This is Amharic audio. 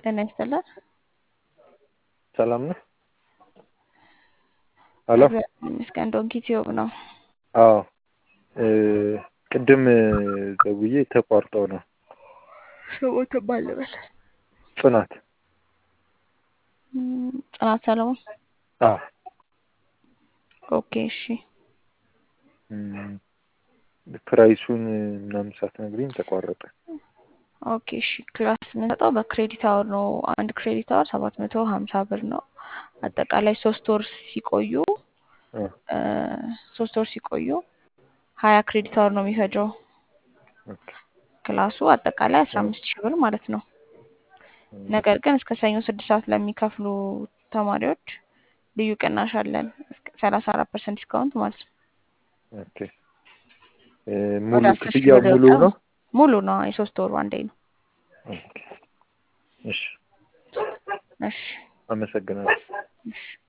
ጤና ይስጥልን። ሰላም ነህ? ሄሎ ይመስገን ዶንኪ ቲዩብ ነው። አዎ ቅድም ደውዬ ተቋርጦ ነው። ስሙ ማን ልበል? ጽናት እም፣ ጽናት ሰለሞን። አዎ ኦኬ እሺ። እም፣ ፕራይሱን ምናምን ሳትነግሪኝ ተቋረጠ። ኦኬ እሺ። ክላስ የምንሰጠው በክሬዲት አወር ነው። አንድ ክሬዲት አወር ሰባት መቶ ሀምሳ ብር ነው። አጠቃላይ ሶስት ወር ሲቆዩ እ እ ሶስት ወር ሲቆዩ ሀያ ክሬዲት አወር ነው የሚፈጀው ኦኬ ክላሱ አጠቃላይ አስራ አምስት ሺህ ብር ማለት ነው። ነገር ግን እስከ ሰኞ ስድስት ሰዓት ለሚከፍሉ ተማሪዎች ልዩ ቅናሽ አለን። ሰላሳ አራት ፐርሰንት ዲስካውንት ማለት ነው። ኦኬ እ ሙሉ ወደ አስር ሺህ ክፍያው ብር ሙሉ ይወጣል። ነው? ሙሉ ነው። የሶስት ወሩ አንዴ ነው። ኦኬ እሺ፣ እሺ አመሰግናለሁ። እሺ